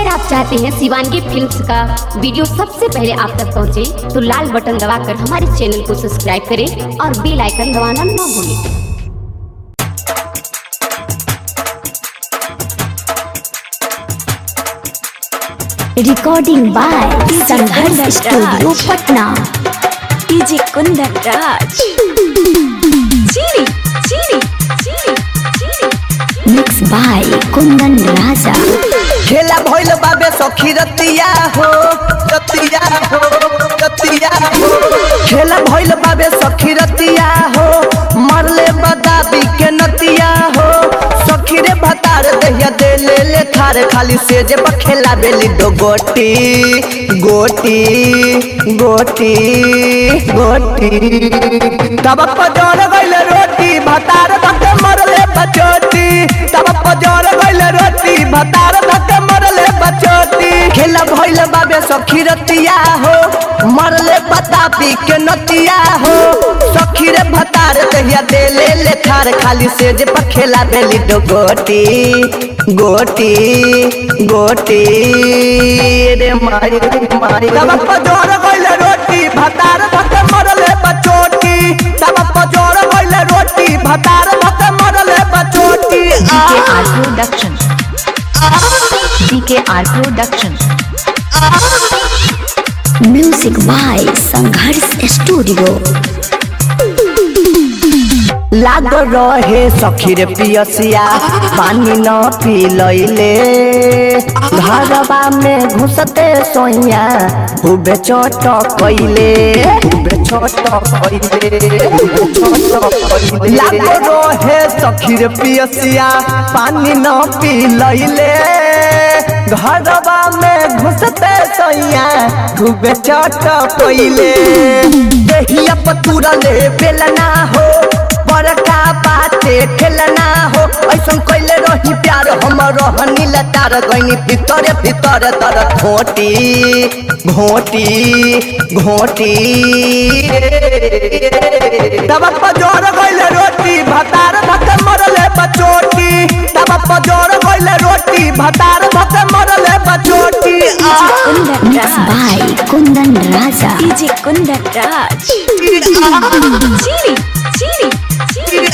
अगर आप चाहते हैं शिवानगी फिल्म्स का वीडियो सबसे पहले आप तक पहुंचे, तो लाल बटन दबाकर हमारे चैनल को सब्सक्राइब करें और बेल आइकन दबाना ना भूलें recording by Sangharsh studio Patna DJ Kundan Raj चीनी चीनी चीनी चीनी मिक्स बाय कुंदन राजा खेला भइल बाबे सखी रतिया हो रतिया हो रतिया हो खेला भइल बाबे सखी रतिया हो मरले बदाबी के नतिया हो सखी रे भतार दहिया दे ले ले थार खाली से जे खेला बेली दो गोटी गोटी गोटी गोटी तब पजर गइल रोटी भतार धके मरले बचोटी तब पजर गइल रोटी भतार धके मरले बचोटी खेला भइल बाबे सखी रतिया हो मरले बतापी के नतिया हो सखी रे भतार दहिया दे ले ले थार खाली से जे खेला बेली दो गोटी गोटी गोटी रे मारी मारी तब पजर गइल रोटी भतार धके मरले बचोटी तब पजर गइल रोटी भतार धके मरले बचोटी आ R production R production music by Sangharsh studio लाग रहे सखी रे पियसिया पानी न पिलैले घरवा में घुसते सोइया खूबे चोट कैले खूबे चोट कैले लाग रहे सखी रे पियसिया पानी न पिलैले घरवा में घुसते सोइया खूबे चोट कैले देहिया पतुरा ले बेलना हो बड़का बाते खेलना हो ऐसन कैले रही प्यार हम रहनी लतार गईनी भीतर भीतर तर घोटी घोटी घोटी तब पजोर गइले रोटी भतार धक मरले बचोटी तब पजोर गइले रोटी भतार धक मरले बचोटी आ Kundan mix Raj by Kundan Raja DJ Kundan Raj चीनी चीनी चीनी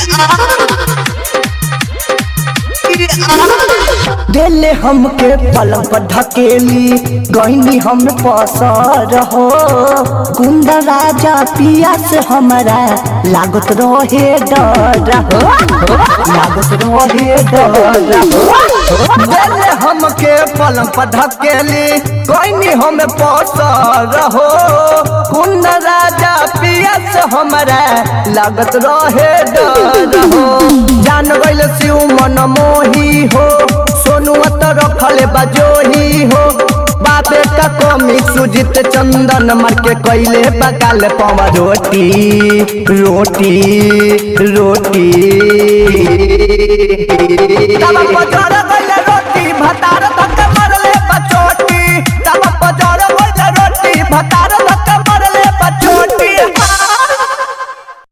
देले हमके पलंग पर ढकेली गईनी हम पसर हो कुंद राजा पिया से हमारा लागत रहे डर हो लागत रहे डर हो देले हमके पलंग पर ढकेली गईनी हम पसर हो कुंद राजा पिया से हमारा लागत रहे डर हो जान गइल शिव मन मोही हो सोनुआ तो रखले बजोही हो बाबे का कमी सुजित चंदन मार के कैले बगाल पवा रोटी रोटी रोटी तब पजर गइल रोटी भतार